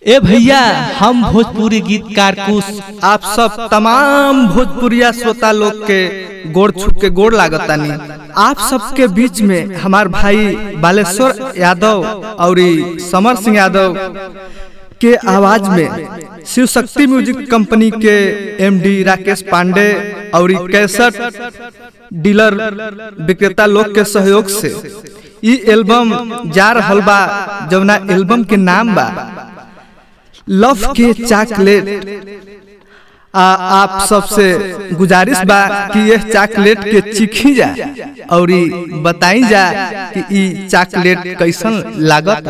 ए भैया हम भोजपुरी गीतकार कुश आप सब तमाम भोजपुरिया श्रोता लोग के गोड़ छुप के गोड़ लागतानी आप सबके बीच में हमार भाई बालेश्वर यादव और समर सिंह यादव के आवाज में शिव शक्ति म्यूजिक कंपनी के एमडी राकेश पांडे और कैसेट डीलर विक्रेता लोग के सहयोग से ई एल्बम जा रहल बा जवना एल्बम के नाम बा लव के चॉकलेट आ आप सबसे गुजारिश बा कि यह चॉकलेट के चिखी जा और बताई जा कि ई चॉकलेट कैसन लागत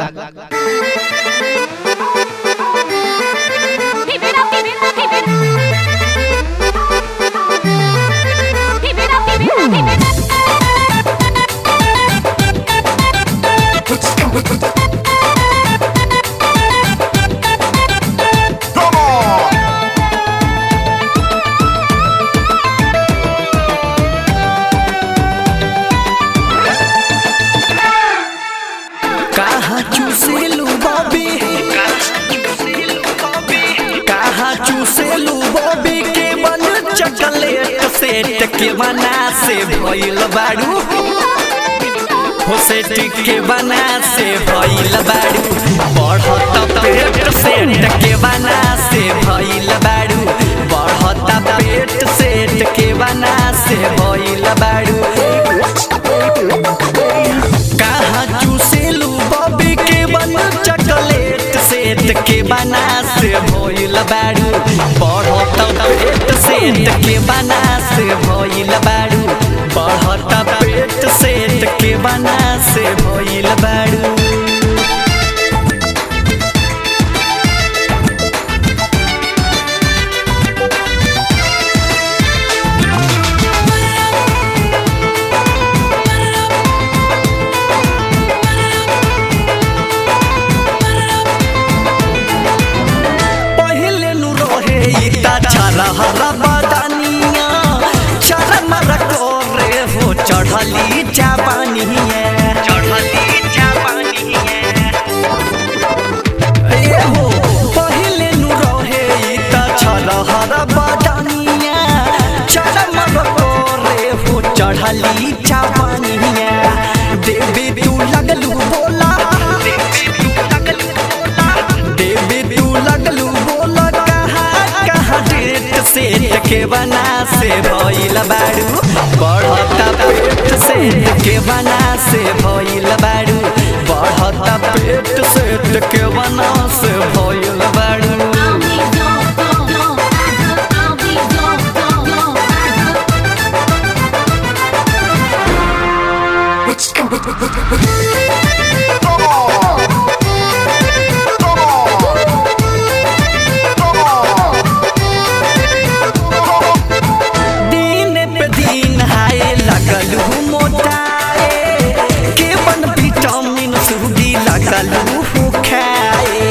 Keep it up, keep it up, keep it Keep it up, keep it up, keep it कहा चूसेलू बॉबी कहा चूसेलू बॉबी के बन चॉकलेट सेट के बना से भइल बाड़ू हो सेट के बना से भइल बाड़ू बढ़त पेट सेट के बना से भइल बाड़ू बढ़त पेट सेट के बना से भइल बाड़ू कहाँ चूसेलू बॉबी के बन चॉकलेट सेट के बना से भइल बाड़ू बढ़त पेट सेट के बना से भइल बाड़ू बढ़त पेट सेट के बना से भइल बाड़ू पहले नु रहे इता छरा हरा बदानिया चरा मरा करे हो चढ़ली चापानिया चढ़ली चापानिया ए हो पहले नु रहे इता छरा हरा बदानिया चरा मरा करे हो चढ़ली चापानिया देवी तू लगलू बोला देवी तू लगलू बोला देवी तू लगलू बोला कहाँ कहाँ डेट सेट के बना से भइल बाड़ू बढ़ता पेट सेट के बना से भइल बाड़ू बढ़ता पेट सेट के बना से भइल बाड़ू दिन पे दिन हाय लगल हूँ मोटाए के बन विटामिन सूडी लगल हूँ खाए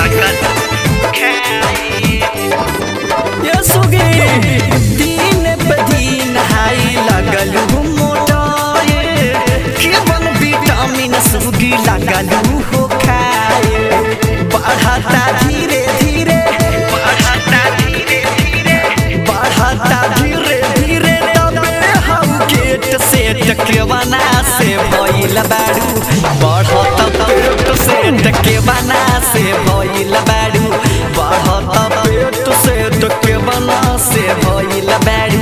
ये सुगे दिन पे दिन हाय लगल हूँ मोटाए के बन विटामिन सूडी लगल हूँ खाए बढ़ता धीरे धीरे बढ़ता धीरे धीरे बढ़ता धीरे धीरे तबे हम गेट सेट के बना से भइल बाड़ू बढ़त पेट सेट के बना से भइल बाड़ू बढ़त पेट सेट के बना से भइल बाड़ू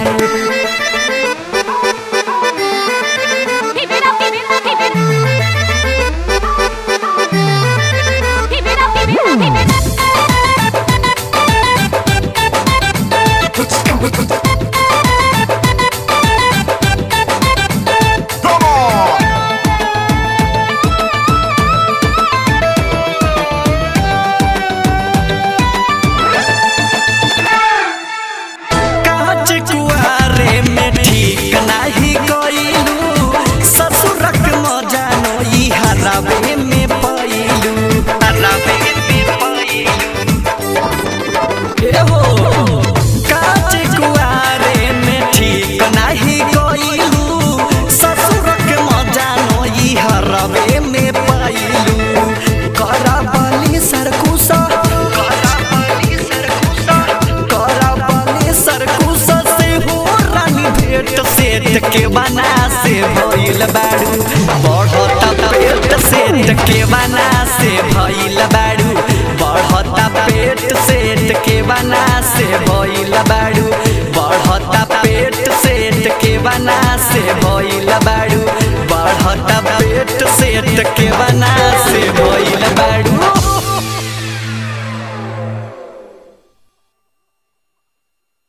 Keep it up, keep it up, keep it Keep it up, keep it up, keep it के बना से भइल बाड़ू बढ़ता पेट सेट के बना से भइल बाड़ू बढ़ता पेट सेट के बना से भइल बाड़ू